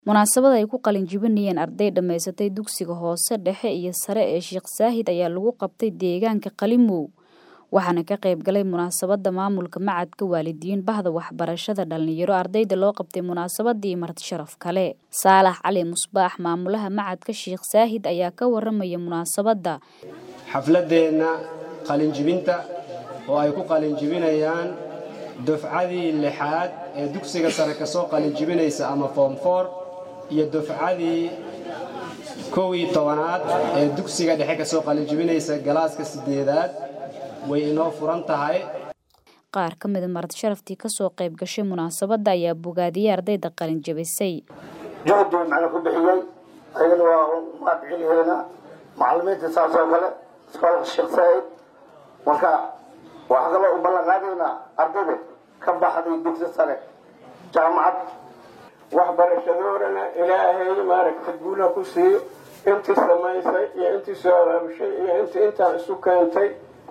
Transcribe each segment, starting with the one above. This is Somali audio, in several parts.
Munaasabad ay ku qalin jebinayeen arday dhammaysatay dugsiga hoose dhexe iyo sare ee Sheekh Saahid ayaa lagu qabtay deegaanka Qalimow waxaana ka qayb galay munaasabada maamulka macadka waalidiin bahda waxbarashada dhalinyaro ardayda loo qabtay munaasabadii marti sharaf kale Saalax Cali Musbaax maamulaha macadka Sheekh Saahid ayaa ka waramaya munaasabada xafladeenna qalinjibinta oo ay ku qalinjibinayaan dufcadii lixaad ee dugsiga sare ka soo qalinjibinaysa ama form four iyo dufcadii kow iyo tobanaad ee dugsiga dhexe ka soo qalinjibinaysa galaaska sideedaad way inoo furan tahay qaar ka mida marti sharaftii kasoo qayb gashay munaasabada ayaa bogaadiyey ardayda qalin jabisay juhdi macna ku bixiyey ayagana waa mahadceliheena macalimiinta saas oo kale iskoolka sheekh saa'id marka waxaa kaloo u ballan qaadaynaa ardayda ka baxday dugsi sare jaamacad waxbarashadoodana ilaahay maaragta guula ku siiyo intii samaysay iyo intii soo abaabushay iyo intii intaan isu keentay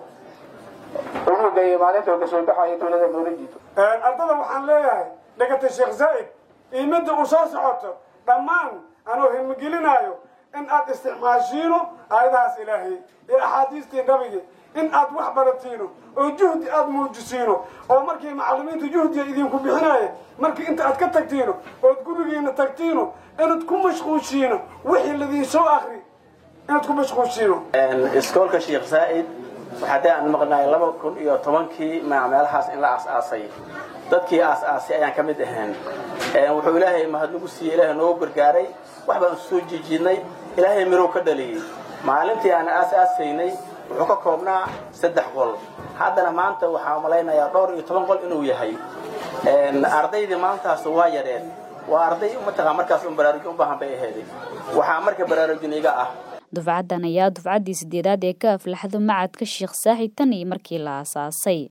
unuga iyo maalinta kasoo baxaya tuulada boolajiito ardada waxaan leeyahay dhegata sheekh zaa'id iyo midda uu soo socoto dhammaan anuu himigelinaayo in aad isticmaashiino aayadahaas ilaahay iyo axaadiistii nabigi in aad wax baratiino oo juhdi aad muujisiino oo markii macallimiintu juhdiga idinku bixinaaye markii inta aad ka tagtiino ood gurigiina tagtiino inaad ku mashquushiino wixii ladiin soo akri inaad ku mashquushiino iskoolka sheekh saa'id waxaadee aan maqnaay laba kun iyo tobankii meelahaas in la aas-aasay dadkii aas-aasay ayaan ka mid ahayn wuxuu ilaahay mahadnagu siiyey ilaahay noogu gargaaray wax baan soo jiijiidnay ilaahay mirow ka dhaliyey maalintii aan aas-aasaynay wuxuu ka koobnaa saddex qol haddana maanta waxaa malaynayaa dhowr iyo toban qol inuu yahay ardaydii maalintaas waa yareen waa arday mataqaa markaas un baraarujin u baahan bay ahayday waxaa marka baraarujin iga ah dufcadan ayaa dufcaddii sideedaad ee ka aflaxdo macadka sheekh saahid tan iyo markii la aasaasay